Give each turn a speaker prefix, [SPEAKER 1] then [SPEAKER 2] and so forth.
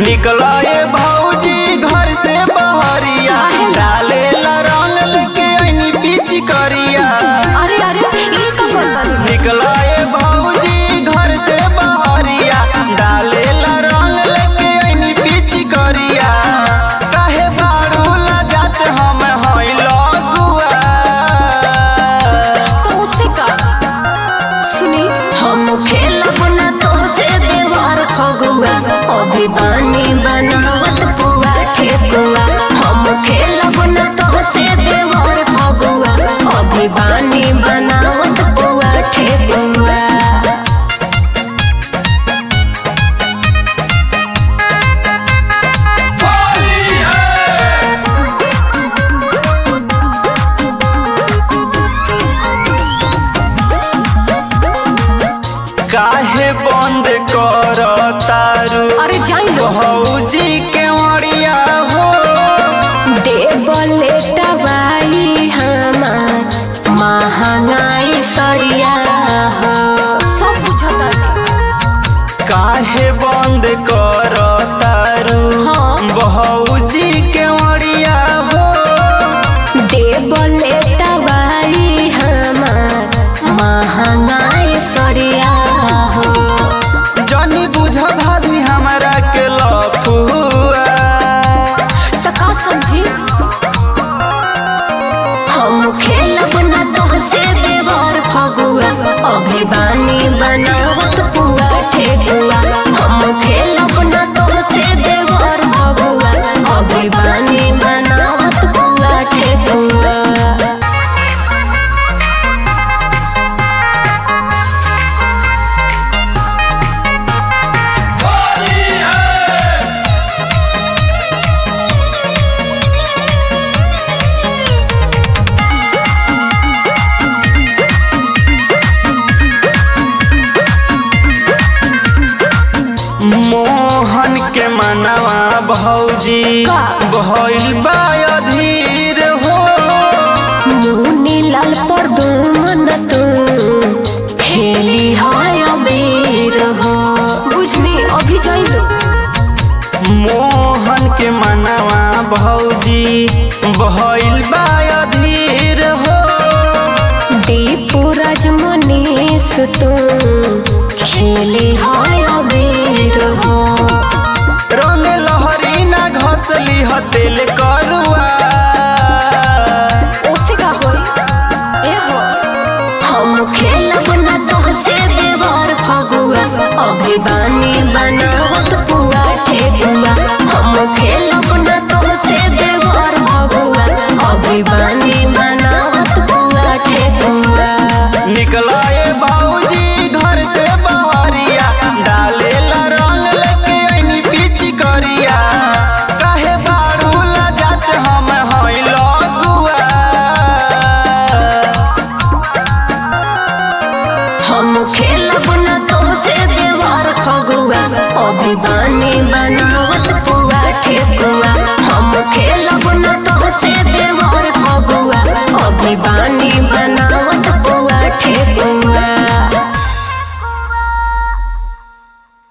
[SPEAKER 1] निकला ये भौजी घर से बहरिया डाले ला रंग लेके ऐनी पीछी करिया
[SPEAKER 2] अरे अरे ये का करता
[SPEAKER 1] निकला ये भौजी घर से बहरिया डाले ला रंग लेके ऐनी पीछी करिया काहे बारू ला जात हम हई लगुआ
[SPEAKER 2] तो उससे का सुनी हम खेलब ना तो से देवार खगुआ अभी बानी बनावत पुआ ठेकुआ हम खेलब ना तो से देवार खगुआ अभी बानी बनावत पुआ ठेकुआ
[SPEAKER 1] काहे बंद कर तारू
[SPEAKER 2] अरे जाई लो
[SPEAKER 1] भौजी के मरिया हो
[SPEAKER 2] देवले टबाई हमार महंगाई सड़िया हो सब बुझता
[SPEAKER 1] काहे बंद कर तारू
[SPEAKER 2] हाँ।
[SPEAKER 1] भौजी के मरिया हो
[SPEAKER 2] देवले टबाई हमार महंगाई सड़िया हो
[SPEAKER 1] जनी बुझ भाभी हमरा के लफुआ
[SPEAKER 2] तो का समझी हम खेलब ना तो से देवर फगुआ अभी बानी बनावत पुआ ठेकुआ हम खेलब ना तो से देवर फगुआ अभी बानी बनावत पुआ ठेकुआ
[SPEAKER 1] मोहन के मनवा भौजी
[SPEAKER 2] का?
[SPEAKER 1] भइल बा अधीर हो
[SPEAKER 2] मुनी लाल पर दुमन तू खेली हाय अबीर हो बुझनी अभी जाइलो
[SPEAKER 1] मोहन के मनवा भौजी भइल बा अधीर हो
[SPEAKER 2] दीपू राजमनीस तू खेली हाय अबीर हो
[SPEAKER 1] रंग लहरी ना घसली ह तेल करुआ
[SPEAKER 2] ओसे का होई ए हो हम खेलब ना तो से देवर फगुआ अभी बानी बनावत पुआ ठेकुआ हम खेलब ना तो से देवर फगुआ अभी बानी बनावत पुआ ठेकुआ
[SPEAKER 1] निकला ये भौजी घर से बहरिया डाले ला रंग लेके ऐनी पीछी करिया काहे बारू ला जात हम हई लगुआ
[SPEAKER 2] हम खेलब ना तो से देवर फगुआ अभी बानी बनावत पुआ ठेकुआ हम खेलब ना तो से देवर फगुआ अभी बानी बना